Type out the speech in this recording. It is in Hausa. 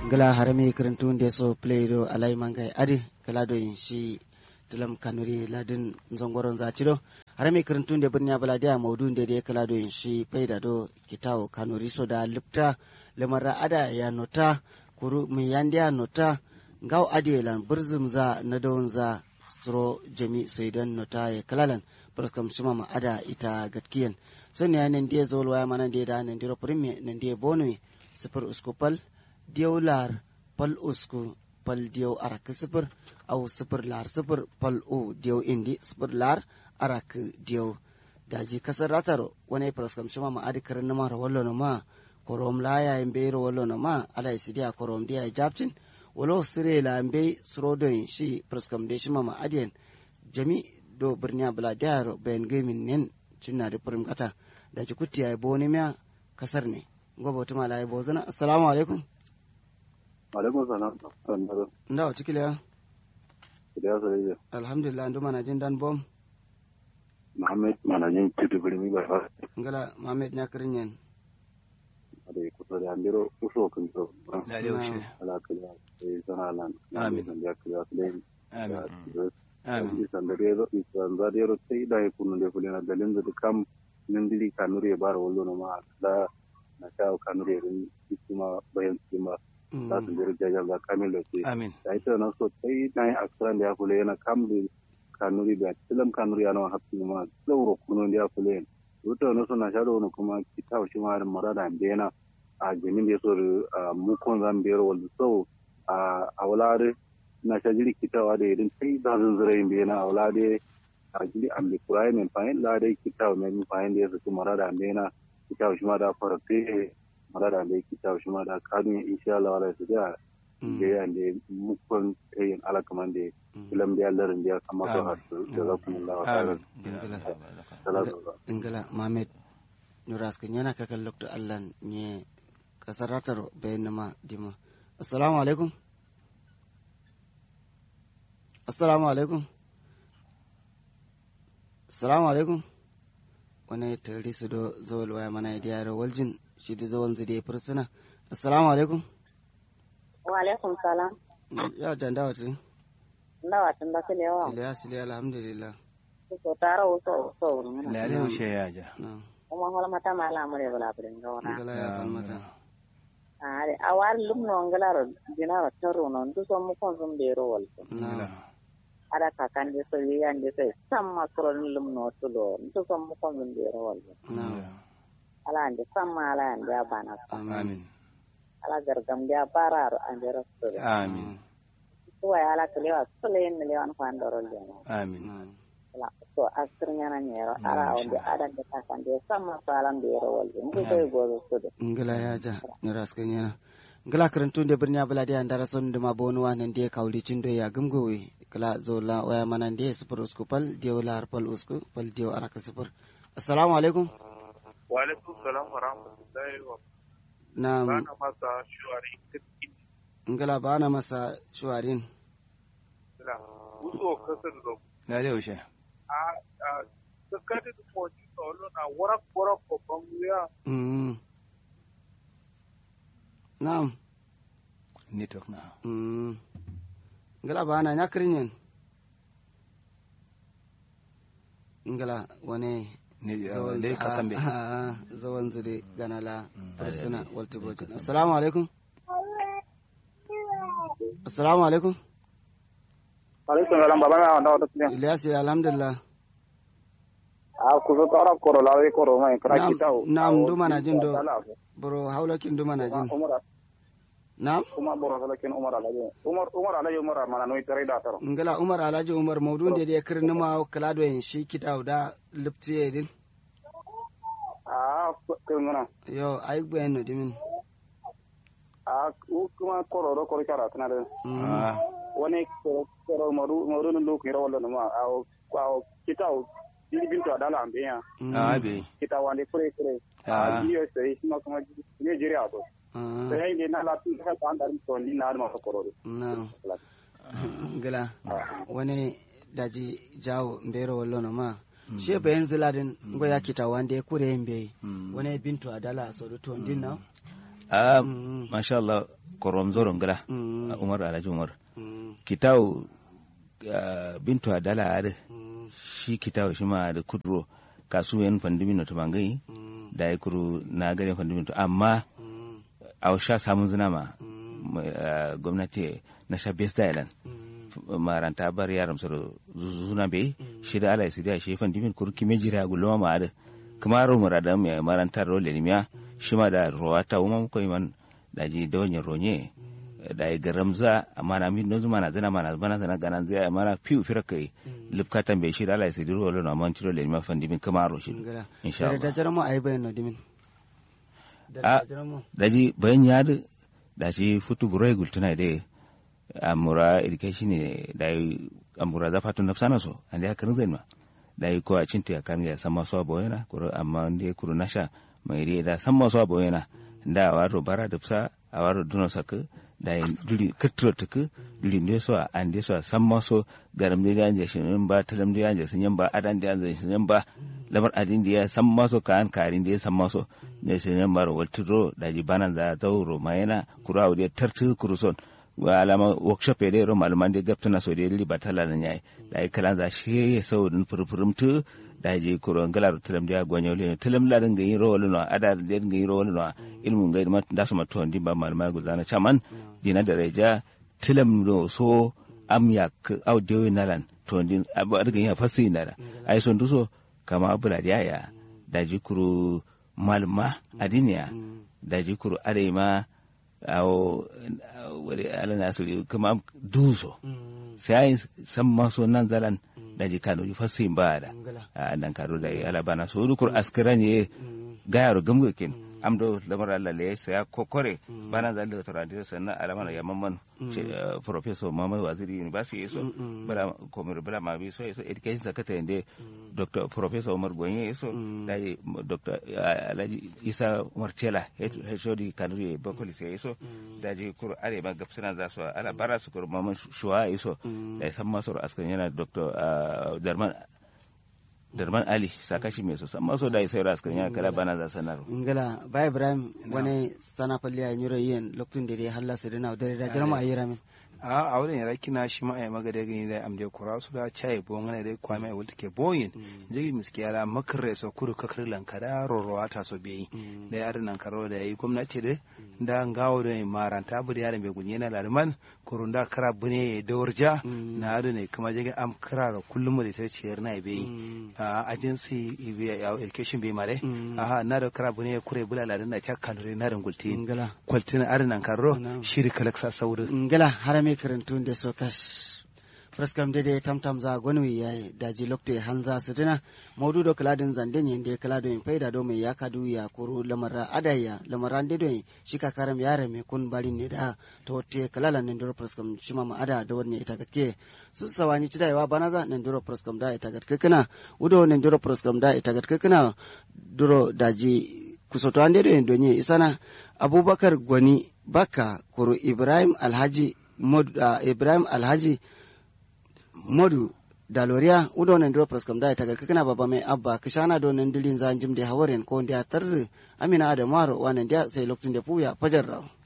gala harami kirintunde so play do alay mangay adi gala do in shi tulam kanuri ladin zongoron zacido harami kirintunde birniya balade a maudunde de kala do in shi payda do kitawo kanuri so da lipta lamara ada ya nota kuru mi yande ya nota ngaw adi lan birzum za na dawon za suro jami soidan nota ya kalalan barkam shima ma ada ita gatkiyan so ne nan dia zol waya mana dia da nan diro primi nan dia bonui sifir usku pal diyaw lar pal usku pal diyaw arak sifir au sifir lar sifir pal u diyaw indi sifir lar arak diyaw daji kasar ratar wani praskam shima ma adi karin nama rawallo na ma korom la ya imbe rawallo na ma ala isidiya korom dia japcin walo sire la imbe srodoin shi praskam de shima ma adiyan jami do birniya bala diyaro bayan gaimin nen cinna da furim kata da ci kuti ya bo ne miya kasar ne gobe wata mala ya bo zana assalamu alaikum alaikum salam nda wata kila ya sai alhamdulillah ndu mana jin dan bom Muhammad manajin tudu birni ba fa ngala mamed nya kirin yen da kusa da andiro uso kan so la da yaushe ala kala sai sana lan Amin. da ya kala sai amin amin amin isan da rero isan da rero sai da kunu da kulina dalin da kam nan dili kanuri ya bar wallo no ma da na ta kanuri rin kuma bayan kuma da su jira jajan da kamilo sai amin da ita na so sai na yi aksaran da ya kula yana kam da kanuri da tilam kanuri yana hafi ma tsauro kuno da ya kula yana wata wani suna sha da wani kuma kita shi ma da mara da bena a jamin da ya so da mukon zan biyar wanda sau a wulare na sha jiri kitawa da irin sai da zan zira yin bena a wulare a jiri an bi kura mai fahim da dai kitawa mai fahim da ya saki mara da bena kitawa shi ma da fara fe mara da bai kitawa shi ma da kadun insha Allah wala su da da ya da mukon yin alakaman da filan biya larin biya kama to har da za ku mun lawa amin ingala mamed nuras kan yana kakan lokto allan ne kasar ratar bayan nama dima assalamu alaikum assalamu alaikum assalamu alaikum wani tari su do zawal waya mana da yaro waljin shi da zawal zai fursuna assalamu alaikum wa alaikum salam ya danda wata ndawa tun da kile wa ilyas ile alhamdulillah so tara wo so so ngana la da yaushe ya ja na kuma hola mata mala mure bala brin gona ingala ya falmata are awar lum no ngala ro dina ro taro no ndu so mu kon zum de ro wal na ada ka kan de so yi an de so samma kro lum no to lo ndu so mu kon zum de ro wal na ala ande samma ala ande abana amin ala gargam de bararo ande rasto amin to ya ala kile wa sule en le wan fan do ro le amin ala so asirnya na nyero ala onde ada de ka kan de samma salam de ro wal ndu so go so de ngila ya ja nuras kan yana ngila karantun da birni abala da andara son da mabonu wanan da kawli cindo ya gumgowe kala zola waya manan da sufur usku pal diyo la pal usku pal diyo araka sufur assalamu alaikum wa alaikum salam wa rahmatullahi wa na bana masa shuwari kirkin ngila ba na masa shuwarin sila uso kasar da la da yaushe a a sakati da moji tsoro na warak warak babban wuya mm na'am network na mm ngila ba na nyakrin yin ngila wani ne da ka san bai zawon zure ganala farsuna walter bojin assalamu alaikum assalamu alaikum alaikum salam baba na wanda wata kiyan ilyas alhamdulillah a ku zo tara koro lawe koro mai kara Na'am, kita na'am, duma na jin do. bro haulakin duma na jin umar na'am umar boro salakin umar alaje umar umar alaje umar mana no tare da taro ngala umar alhaji umar maudun da ya kirni ma kala da yin shi kita da liptiye din a kungana yo ai bayan no dimin a u kuma koro ro koro kara kana da ah wani koro koro maru maru no ko ro wala ma a a kita o bili bintu adala ambeya ah bai kita wande kure kure Ah. a biyo sai kuma kuma ne jiri a to Ah, sai ne na la tu ka ta andar to ni na ma koro na ngala wani daji jawo mbero wallo no ma she bayan ziladin ngo ya kita wande kure yimbe wani bintu adala so do to din na ah Mm. masha Allah korom zoron gala Mm. umar alhaji umar Mm. kitau ah, bintu adala ade Mm. shi kitau shi ma da kudro kasuwen fandimin to bangai Mm. da ya kuru na gare fandimin to amma Mm. a sha samun zina ma Mm. mai, ah, gwamnati na sha best island Mm. maranta bar yaram soro zuna be shi da ala sidia shi fan dimin kur kime jira gulma ma ada kuma ro murada mi maranta ro le miya shi ma da rowata uma ko man da ji da wani ronye da ya garamza amma na min nozu mana zana mana bana zana ganan zai mana fiu fira kai lipkatan be shi da ala sidia ro na man tiro le miya fan dimin kuma ro shi ngala insha da Allah jaramo ay bayno dimin Ah. da jaramo da ji bayan ya da da shi futu burai gultuna da amura education ne da yi amura za fatu nafsana so an da ya karin zai ma da yi ko a cinta ya kan ya san masu abu yana kuro amma da ya kuro nasha mai ri da san masu abu yana da a waro bara da fsa a waro duno saka da yi duri kirtiro tuku duri ne so a an da so a san masu garam da ya je shin ba talam da ya je sun ba adan da ya je shin ba lamar adin da ya san masu kan karin da ya san masu ne shin ba ro waltiro da ji banan da tauro ma yana kuro a wuri tartu kuruson wa alama workshop ya dai ro malaman da gaftuna so da li batala na nyai da ai kala za shi ya sau din furfurum tu da je kuro ngala tulam da gonyo le tulam la dinga yin ro no ada da dinga yin ro no ilmun ga ma da su matuwan din ba malama guzana chaman dina da reja tulam no so am ya audio nalan to din abu daga yin fasi na da ai son duso kama abula da ya da ji kuro malma adiniya da ji kuro areima awo wani ala nasiru kuma duso sai san maso nan zalan da ji kano ji fasin ba da a nan karo da ala bana so dukur askira ne gayaro gamgokin amdo lamar Allah le sai kokore bana zan da toradi sannan alama ya mamman professor Muhammad Waziri University yaso bala komir bala ma bi so yaso education secretary inde dr professor Umar Gonye yaso da dr Alhaji Isa Umar Tela hodi kanuri bakoli sai yaso da ji kur are ma gafsana za su ala bara su kur mamman shuwa yaso da san masu askan yana dr Darman darman ali sakashi mai so amma so da sai ras kan ya kala bana za sanar ngala ba ibrahim wani sana falli a nyuro yin loktun da dai halla su dina da da jarma ayi ramin a a wurin yara kina shi ma ai magade gani da amde kura su da chai bo ngana dai kwa mai wulta ke boyin jigi miskiyala makare so kuru kakar lankada rorowa ta so beyi da yar nan karo da yi gwamnati da da ngawo da maranta bu da yaran bai gunye na larman kurun da kara bune da warja na adu ne kuma jigi am kara da kullum da ta ciyar na beyi a agency education bai mare aha na da kara bune kure bula ladan da chakkan na rangulti ngala kwaltin arinan karo shiri kalaksa sauru ngala harame karantun da so kash praskam dede tamtam za gonwi yayi daji lokte hanza sidina maudu do kaladin zanden yende kalado in faida do mai yaka du ya kuru lamara adaya lamara de do shika karam yare me kun balin ne da to te kalala ne do praskam shima ma ada da wani ita gatke su sawani ci daiwa bana za ne do praskam da ita gatke kana udo ne do praskam da ita gatke kana duro daji kusoto ande do en donye isana abubakar gwani baka kuru ibrahim alhaji Mod, uh, ibrahim alhaji modu daloria udo nan dro pras kam da ta kana baba mai abba kishana do nan dilin zan jim de hawaren ko ndia tarzi amina da maro wanan dia sai lokacin da puya fajar raw